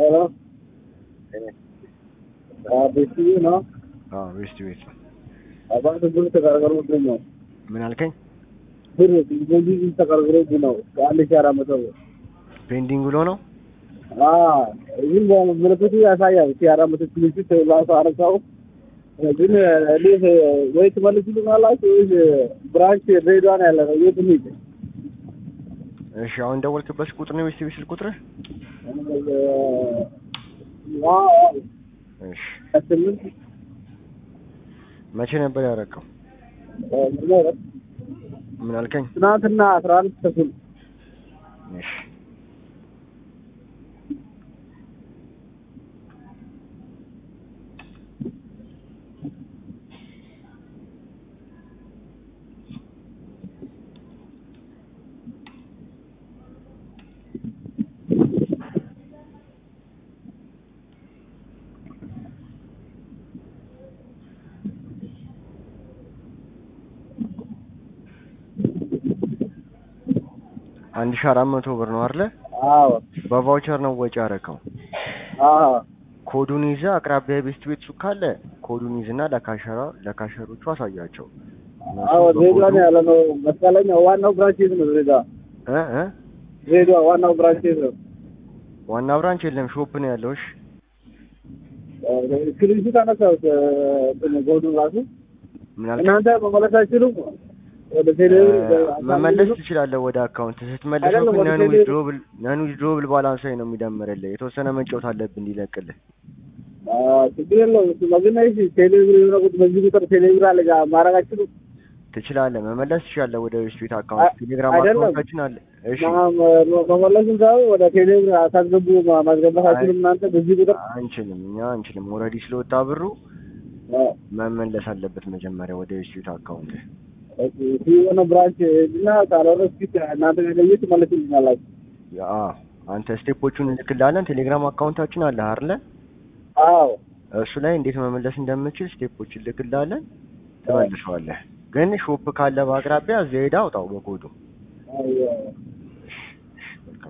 ሄሎ ቤት ነው አዎ ቤስት ቤት ነው። አባት ብር ተቀርቅሮብኝ ነው ምን አልከኝ? ብር በዚህ ተቀርቅሮብኝ ነው አንድ ሺህ አራት መቶ ብር ፔንዲንግ ብሎ ነው። ግን ምልክቱ ያሳያል ሺህ አራት መቶ ክሊፒት ራሱ አረሳው ግን እንዴት ወይ ትመልሱልናላችሁ ወይስ ብራንች ድሬዳዋ ነው ያለ ነው የት እንሂድ? እሺ አሁን ደወልክበት ቁጥር ነው ቤስት ቤት ስልክ ቁጥር? እሺ ስምንት መቼ ነበር ያደረገው? ምን አልከኝ? ትናንትና አስራ አንድ ተኩል እሺ አንድ ሺህ አራት መቶ ብር ነው አይደለ? አዎ በቫውቸር ነው ወጪ ያደረገው። አዎ ኮዱን ይዘህ አቅራቢያ ቤስት ቤት ሱቅ ካለ ኮዱን ይዝና ለካሸራ ለካሸሮቹ አሳያቸው። እነሱ አዎ ድሬዳዋ በኮዱ ነው ያለ ነው መስቀለኛ ዋናው ብራንች የት ነው ድሬዳዋ እ እ ድሬዳዋ ዋናው ብራንች የት ነው ዋና ብራንች የለም ሾፕ ነው ያለው። እሺ ስክሪንሹት አነሳሁት ጎዱን ራሱ ምን አልከኝ? እናንተ መመለስ አይችሉም ወደ ቴሌብር መመለስ ትችላለህ ወደ አካውንት ስትመለሰው አይደለም፣ ግን ወደ ነን ቴሌ- ዊዝድሮብል ነን ዊዝድሮብል ባላንስ ላይ ነው የሚደምርልህ። የተወሰነ መጫወት አለብህ እንዲለቅልህ። ችግር የለውም እሱ ነው። ግን እሺ ቴሌብር የሆነ ቁጥር በዚህ ቁጥር ቴሌብር አለ ጋር ማድረግ አይችሉም ትችላለህ፣ መመለስ ትችላለህ ወደ ስዊት አካውንት አይ- ቴሌግራም አይደለም። አካውንታችን አለ። እሺ ማ- መመለስም ሳይሆን ወደ ቴሌብር አታስገቡ ማ- ማስገባት አይችሉም እናንተ በዚህ ቁጥር አንችልም፣ እኛ አንችልም። ኦልሬዲ ስለወጣ ብሩ አዎ። መመለስ አለበት መጀመሪያ ወደ ስዊት አካውንት። ኦኬ፣ እሱ የሆነ ብራንች እና ካልሆነ እስኪ እናንተ ገለየት ትመለስልኛላችሁ ያ አንተ ስቴፖቹን እንልክልሃለን። ቴሌግራም አካውንታችን አለ አይደለ? አዎ እሱ ላይ እንዴት መመለስ እንደምችል ስቴፖች እንልክልሃለን፣ ትመልሰዋለህ። ግን ሾፕ ካለ በአቅራቢያ እዚያ ሄዳ አውጣው በኮዱ አዎ